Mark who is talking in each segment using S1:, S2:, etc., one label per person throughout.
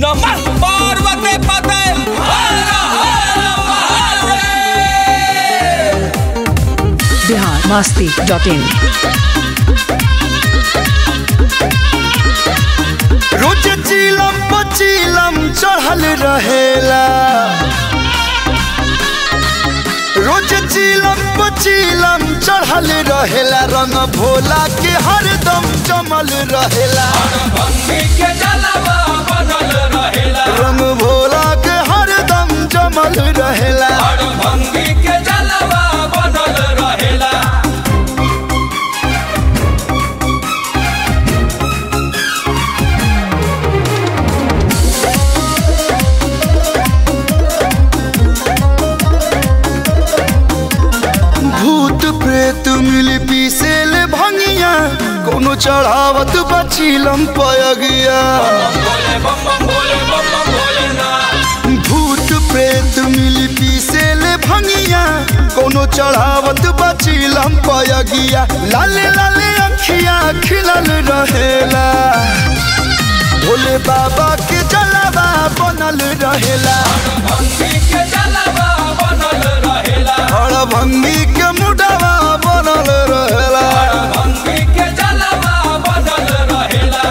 S1: नमः पार्वती पते हर हर महादेव
S2: बिहार मस्ती डॉट इन
S3: रोज चीलम पचीलम चढ़ल रहेला रोज चीलम पचीलम चढ़ल रहेला रंग भोला के हरदम जमल रहेला
S1: भंगी के जलवा बनल रहेला
S3: रंग भोला के हरदम जमल रहेला
S1: हर भंगी के जलवा बनल रहेला
S3: भूत प्रेत मिल पीसेल भंगिया कोनो चढ़ावत बचीलम पयगिया
S1: बोले बम बम बोले बम बम बोले ना
S3: भूत प्रेत मिल पीसेल भंगिया कोनो चढ़ावत बचीलम पयगिया लाले लाले अखिया खिलल रहेला भोले बाबा के जलवा बनल रहेला
S1: भंगी के जलवा बनल रहेला
S3: और भंगी के मुडवा बनल रहेला
S1: भंगी के जलवा बनल रहेला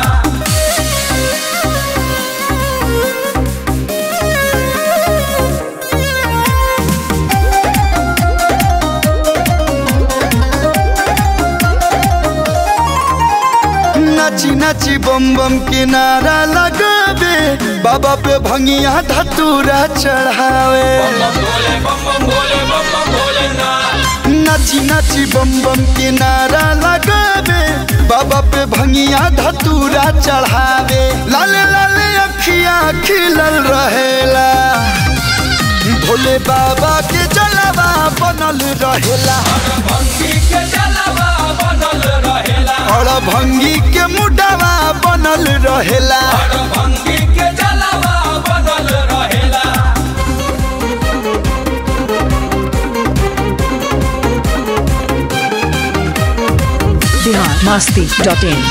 S3: नाची नाची बम बम के नारा लगावे बाबा पे भंगिया धतूरा चढ़ावे
S1: बोले बम बम बोले बम बम बोले ना
S3: नाची नाची बम बम के नारा लगावे बाबा पे भंगिया धतूरा चढ़ावे लाले लाले अखिया खिलल रहेला भोले बाबा के जलवा बनल रहेला
S1: भंगी के जलवा बनल रहेला
S3: और भंगी के मुडवा बनल रहेला
S1: हर भंगी के जलवा बनल रहेला
S2: बिहार मस्ती डॉट इन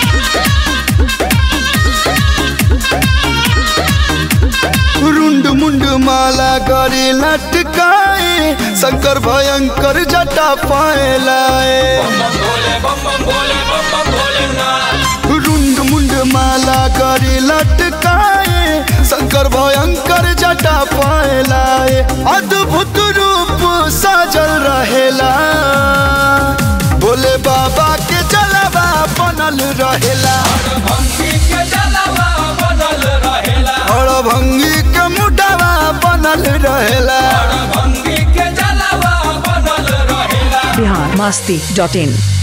S3: रुंड मुंड माला करे लटकाए शंकर भयंकर जटा पाए लाए
S1: बोले बम बम बोले बम बम बोले ना
S3: रुंड मुंड माला करे लटकाए शंकर भयंकर जटा पाए लाए अद्भुत रूप साजल रहेला भोले बाबा के जलवा बनल रहेला
S1: भंगी के जलवा बनल रहेला
S3: और भंगी के मुडवा बनल रहेला
S1: हर भंगी के जलवा बनल रहेला
S2: बिहार मस्ती डॉट इन